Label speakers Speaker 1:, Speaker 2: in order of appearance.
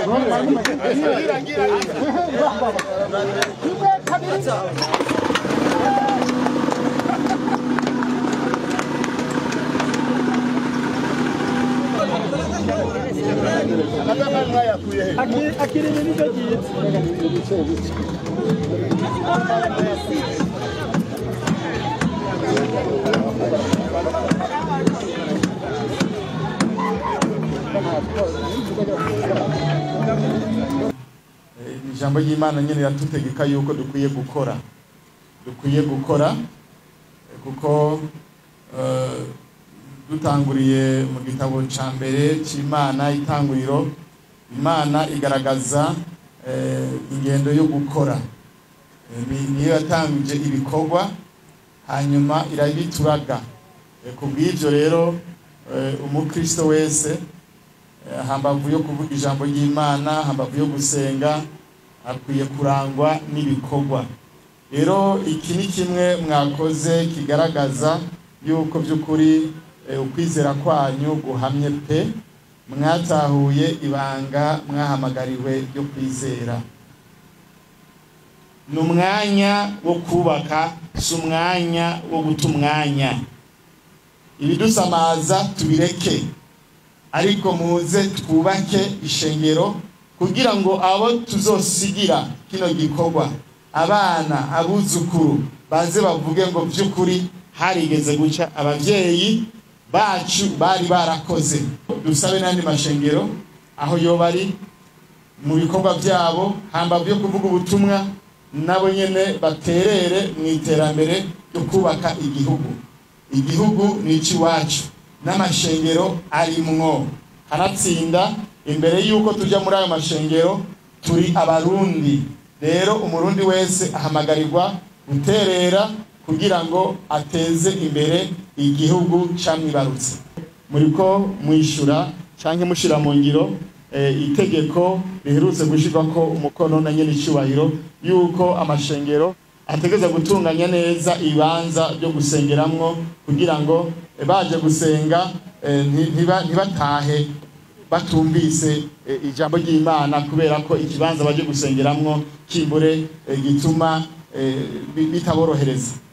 Speaker 1: akirimi nicyo cyiza
Speaker 2: ijambo ry'imana nyine riradutegeka yuko dukwiye gukora dukwiye gukora eh, kuko eh, dutanguriye mu gitabo cya mbere cy'imana itanguriro imana igaragaza eh, ingendo yo gukora Eh, ni- niyo yatangije ibikorwa hanyuma irabituraga Eh, ku bw'ibyo rero eh, umukristo wese eh, hambavu yo kuvuga ijambo ry'imana hambavu yo gusenga akwiye kurangwa n'ibikorwa rero iki ni kimwe mwakoze kigaragaza yuko by'ukuri eh, ukwizera kwanyu guhamye pe mwatahuye ibanga mwahamagariwe ryo kwizera ni umwanya wo kubaka si umwanya wo guta umwanya ibidusamaza tubireke ariko muze twubake ishengero kugira ngo abo tuzosigira kino gikorwa abana abuzukuru baze bavuge ngo by'ukuri harigeze guca ababyeyi bacu bari barakoze dusabe n'andi mashengero aho yo bari mu bikorwa byabo hambavu yo kuvuga ubutumwa nabo nyene baterere mu iterambere ryo kubaka igihugu igihugu ni icy'iwacu n'amashengero arimwo kanatsinda imbere y'uko tujya muri ayo mashengero turi abarundi rero umurundi wese ahamagarirwa guterera kugira ngo ateze imbere igihugu camwibarutse muriko mwishyura canke mushira mu ngiro eh, itegeko riherutse gushirwako umukono na nyene icubahiro yuko amashengero ategeza gutunganya neza ibibanza byo gusengeramwo kugira ngo eh, baje gusenga eh, nti- ntiba- ntibatahe batumvise eh, ijambo ry'imana kubera ko ikibanza baje gusengeramwo kimbure eh, gituma eh, bi- bitaborohereza